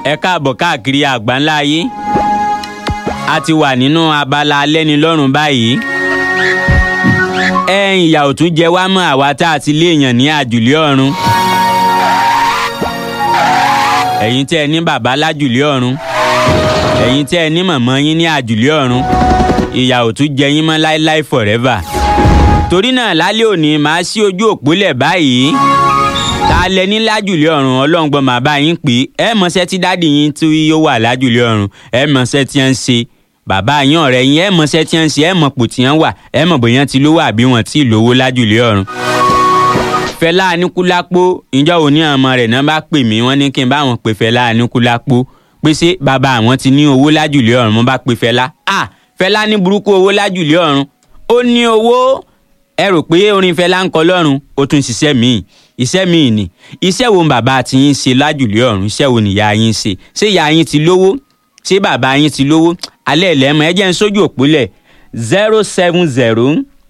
ẹ káàbọ̀ káàkiri àgbáńlá ayé a ti wà nínú abala alẹ́nilọ́rùn báyìí ẹ ìyà ò tún jẹ wá mọ́ àwa tá a ti léèyàn ní àjùlé ọ̀run ẹ̀yin tẹ́ ẹ ní bàbá lájùlé ọ̀run ẹ̀yin tẹ́ ẹ ní mọ̀mọ́ yín ní àjùlé ọ̀run ìyà ò tún jẹ yín mọ́ láéláé forever torí náà lálẹ́ òní màá ṣí ojú òpólẹ̀ báyìí ta lẹ ní lájùlé ọ̀run ọlọ́ngbọ́n màá bá yín pé ẹ mọ̀ṣẹ́ tí dáàdì yín tí yóò wà lájùlé ọ̀run ẹ mọ̀ṣẹ́ tí ń ṣe bàbá yín ọ̀rẹ́ yín ẹ mọ̀ṣẹ́ tí ń ṣe ẹ mọ̀ pò tí ń wà ẹ mọ̀ bóyá ti lówó àbí wọn tí lówó lájùlé ọ̀run. Fẹlá Aníkúlápó ìjọ òní ọmọ rẹ̀ náà bá pè mí wọ́n ní kí n bá wọn pè Fẹlá Aníkúlápó pé ṣé bàbá àwọn ti ní owó lájùlé ọ̀run mo bá pè Fẹlá ah Fẹlá ní burúkú owó lájùlé ọ̀run ó ní owó ẹ rò pé orin Fẹlá ń kọ lọ́run ó tún ṣiṣẹ́ míì iṣẹ́ míì ni iṣẹ́ wo bàbá ti yín ṣe lájùlé ọ̀run iṣẹ́ wo nìyá yín ṣe ṣé ìyá yín ti lówó ṣé bàbá yín ti lówó alẹ́ ìlẹ́mọ̀ ẹ jẹ́ ń sójú òpólẹ̀ zero seven zero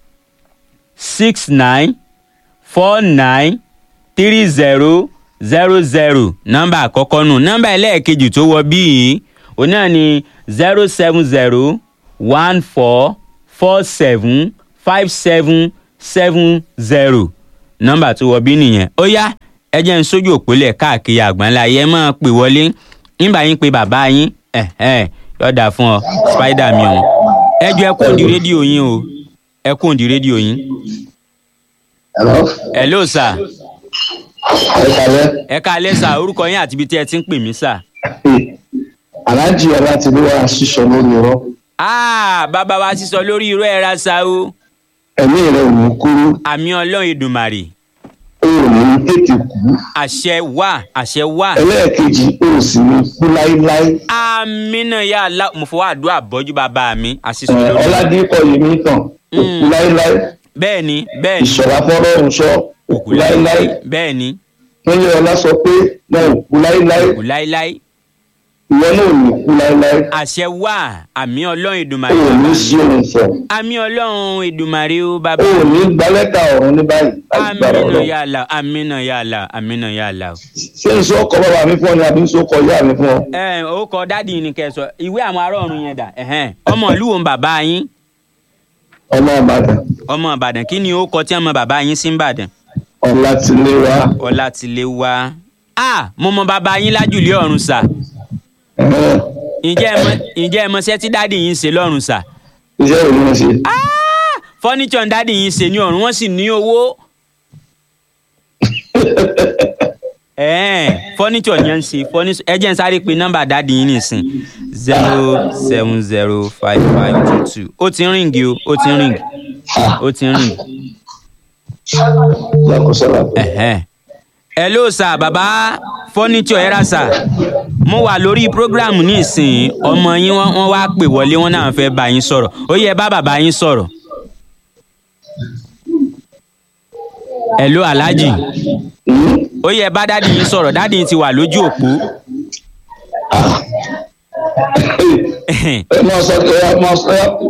six nine four nine three zero zero zero nọ́mbà àkọ́kọ́ nù nọ́mbà ẹlẹ́ẹ̀kejì tó wọ bíi òun náà ni zero seven zero one four four seven five seven seven zero nọ́mbà tó wọ bí nìyẹn ó yá ẹ jẹ́ ń sójú òpólẹ̀ káàkiri àgbáńlá yẹ máa pè wọlé nígbà yín pé bàbá yín yọ̀dà fún ọ spider mi ọ̀hún ẹ jọ ẹ kó òǹdí rédíò yín o ẹ kó òǹdí rédíò yín. Hello. hello sir ẹ kàlẹ́. ẹ káalẹ́ sà orúkọ yín àti ibi tí ẹ ti ń pè mí sà. aláàjì ọlátìlúwà ṣíṣọ lórí irọ́ ah bàbá wa sísọ lórí irọ́ ẹ̀ ra sa o ẹ̀mí rẹ̀ ò ní kúrú àmì ọlọ́run èdùmàrè ó ò ní tètè kú àṣẹ wà àṣẹ wà ẹlẹ́ẹ̀kejì ó sì ní kú láíláí amínà ya Allah mo fọwọ́ àdúrà bọ́jú bàbá mi àṣìṣe Ẹ̀, lórí. ọládípọ̀ yìí ní tàn ó kú láíláí bẹ́ẹ̀ ni bẹ́ẹ̀ ni ìṣọ̀lá fọ́lọ́run sọ ó kú láíláí bẹ́ẹ̀ ni nílé ọlá sọ pé wọn ò kú láíláí kò láíláí ìwọ náà ò ní kú láíláí àṣẹ wà àmì ọlọ́run ó èdùmàrè ò ní sí òun fọ àmì ọlọ́run èdùmàrè ó ó bàbá ò ní gba lẹ́tà ọ̀run ní báyìí láti gbára amínà ọlọ́run ya Allah amínà ya Allah amínà ya Allah. ṣé n sọ ọkọ bàbá mi fún ọ ni àbí n sọ ọkọ ìyá mi fún ọ. ẹ ó kọ dádì ni kẹ́ sọ ìwé àwọn ará ọ̀run yẹn dà ẹ̀hẹ́n. ọmọ ìlú wo ń bàbá yín ọmọ ìbàdàn ọmọ ìbàdàn kí ni ó kọ tí ọmọ bàbá yín sí ń bàdàn. ọlátìlẹ́wà ọlátìlẹ́wà a mo mọ bàbá yín lájùlé ọ̀run sà ẹ̀hẹ́n. ǹjẹ́ ẹ mọ- ǹjẹ́ ẹ mọṣẹ́ tí dádì yín ṣe lọ́run sà. iṣẹ́ ìlú wọn ṣe. fọ́níṣọ̀ dádì yín ṣe ní ọ̀run wọ́n sì ní owó. ẹ̀ẹ́n fọ́níṣọ̀ yẹn ń ṣe fọ́níṣọ̀ ẹ jẹ́ ń sáré pe nọ́mbà dádì yín nìsín zero seven zero five five two two ó ti ń ríǹgì o ó ti ń ríǹgì ó ti ń ríǹgì. lákòósọ́lá Ẹ̀hẹ́n. hello sir baba furniture ẹ̀rà sir mo wà lórí program ní ìsìn ọmọ yín wọ́n wọ́n wá pè wọlé wọ́n náà fẹ́ bá yín sọ̀rọ̀ ó yẹ bá bàbá yín sọ̀rọ̀. hello alhaji ó yẹ bá dádì yín sọ̀rọ̀ dádì yín ti wà lójú òpó. ẹ máa sọ pé ẹ máa sọ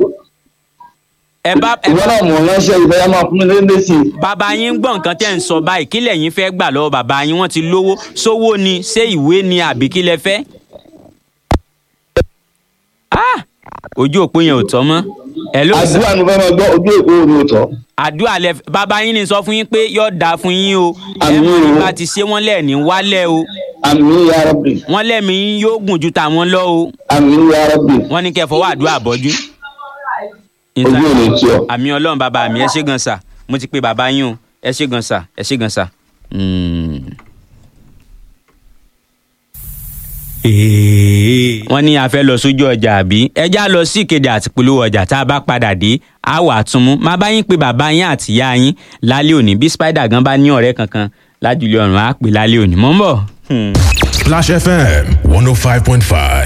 ẹ bá ẹ ìwọ bá náà mọ̀ ránṣẹ́ ìfẹ́ yà máa fún mi lé sí i. bàbá yín ń gbọ́ nǹkan tẹ́ ń sọ báyìí kí lẹ̀yin fẹ́ gbà lọ́wọ́ bàbá yín wọ́n ti lówó sówó ni ṣé ìwé ni àbí kí lẹ fẹ́. Ah! ojú òpó yẹn ò tọ́ mọ́ hello sir. àdúrà ni fẹ́ máa gbọ́ ojú èkó ni ò tọ́. àdúrà lẹ bàbá yín ni sọ fún yín pé yóò dáa fún yín o ẹ Àmín mọ̀ o. nípa ti ṣe wọ́n lẹ́ẹ̀ní wálẹ̀ o àmì ya rabbi wọ́n lẹ́mìí yín yóò gùn ju tàwọn lọ o àmì ya rabbi wọ́n ní kẹ́ fọwọ́ àdúrà bọ́jú. ojú ò lè tí ọ. àmì ọlọ́run bàbá mi ẹ ṣé gan sà mo ti pe bàbá yín o ẹ ṣé gan sà ẹ ṣé gan sà. Mm. wọ́n ní a fẹ́ lọ sójú ọjà àbí ẹjá lọ sí ìkéde àti polówó ọjà tá a bá padà dé a wà tún mú má bá yín pé bàbá yín àti ìyá yín lálẹ́ òní bí spider gan bá ní ọ̀rẹ́ kankan lájúlé ọ̀run á pè lálẹ́ òní mọ́ ń bọ̀. Hmm. Splash FM 105.5.